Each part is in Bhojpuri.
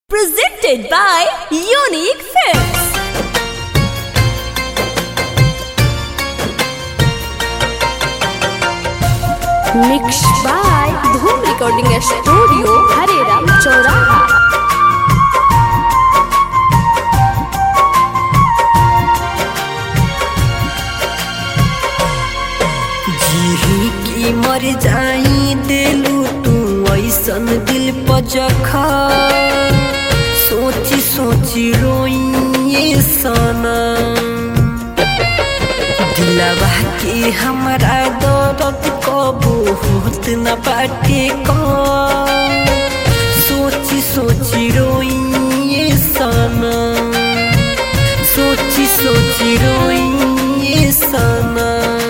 Presented by Unique Films. Mixed by Dhoom Recording Studio, Hareram Choraha. जीही की मर जाई दिलू तू ऐसन दिल पजखा सोची सोची रोइए सना दिलवा के हमरा दर्द कबू होत न बाटे का सोची सोची रोइए सना सोची सोची रोइए सना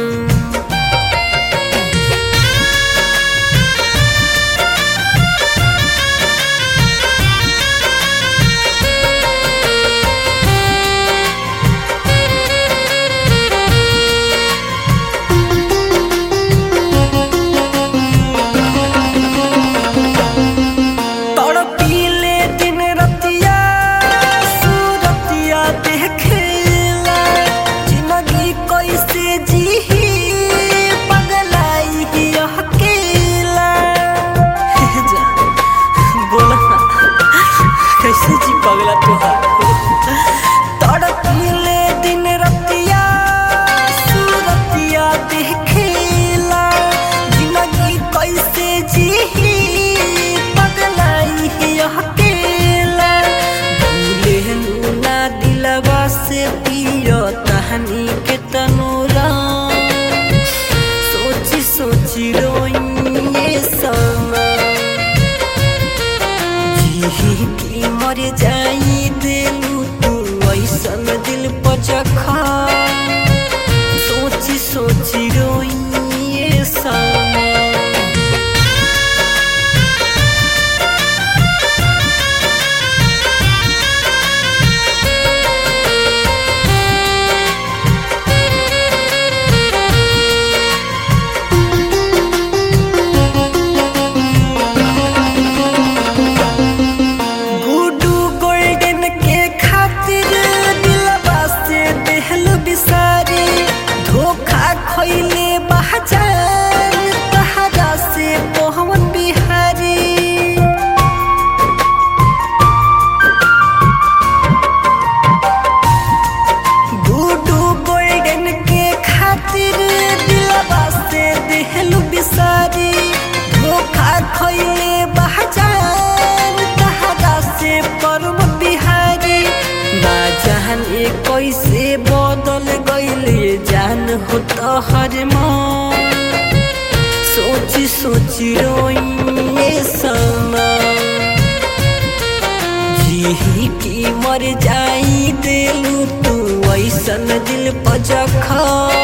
तड़पीले दिन रतिया सूरतिया देखेला जिंदगी कैसे जीही पगलाई ही अकेला हे जा बोला ना कैसे जी पगला तुहार तड़पीले दिन रतिया सूरतिया देखेला जिंदगी कैसे जीही पगलाई ही अकेला भूले ना दिलवा से पियो तहनी के तनूरा सोची सोची रोइए समा जीही की मर जाई दिलू तू ऐसन दिल पचखा सोची सोची रोइए समा गुडू गोल्डन के खातिर दिलवा से देहल बिसारी धोखा खइले बहजान तहरा से मोहन बिहारी गुडू गोल्डन के खातिर दिलवा से देहल बिसारी धोखा खइले बहजान तहरा से परम बिहारी ना जाने कैसे बदल गइले जान हो तोहर मन सोची सोची रोइए समा जीही की मर जाई दिलू तू ऐसन दिल पजखा